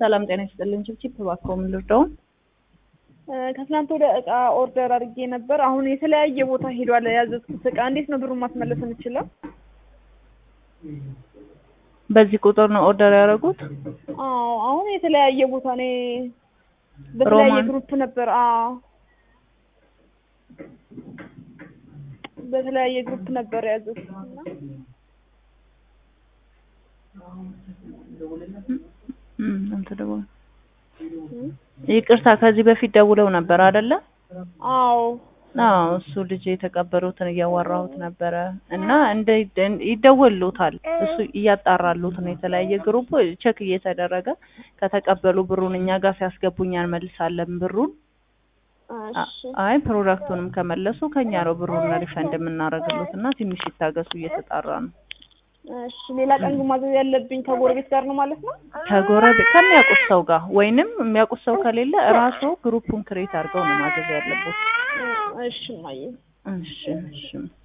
ሰላም ጤና ይስጥልን። ችብችብ እባክዎ ምን ልርዳው? ከትናንት ወደ እቃ ኦርደር አድርጌ ነበር። አሁን የተለያየ ቦታ ሄዷል ያዘዝኩት እቃ። እንዴት ነው ብሩን ማስመለስ የምችለው? በዚህ ቁጥር ነው ኦርደር ያደረጉት? አዎ አሁን የተለያየ ቦታ ነው በተለያየ ሮማን? ግሩፕ ነበር። አዎ በተለያየ ግሩፕ ነበር ያዘዝኩት እና እም፣ እንትን ደውሎ ይቅርታ፣ ከዚህ በፊት ደውለው ነበር አይደለ? አዎ አዎ እሱ ልጅ የተቀበሉትን እያወራሁት ነበረ እና እንደ ይደወሉታል እሱ እያጣራሉት ነው። የተለያየ ግሩፕ ቼክ እየተደረገ ከተቀበሉ ብሩን እኛ ጋር ሲያስገቡኝ እንመልሳለን ብሩን። እሺ አይ ፕሮዳክቱንም ከመለሱ ከኛ ነው ብሩን ሪፈንድ የምናደርግሉት እና ትንሽ ይታገሱ፣ እየተጣራ ነው። እሺ ሌላ ቀን ግን ማዘዝ ያለብኝ ከጎረቤት ጋር ነው ማለት ነው? ከጎረቤት ከሚያውቁት ሰው ጋር ወይንም የሚያውቁት ሰው ከሌለ እራሱ ግሩፑን ክሬት አድርገው ነው ማዘዝ ያለበት። እሺ እማዬ እሺ እሺ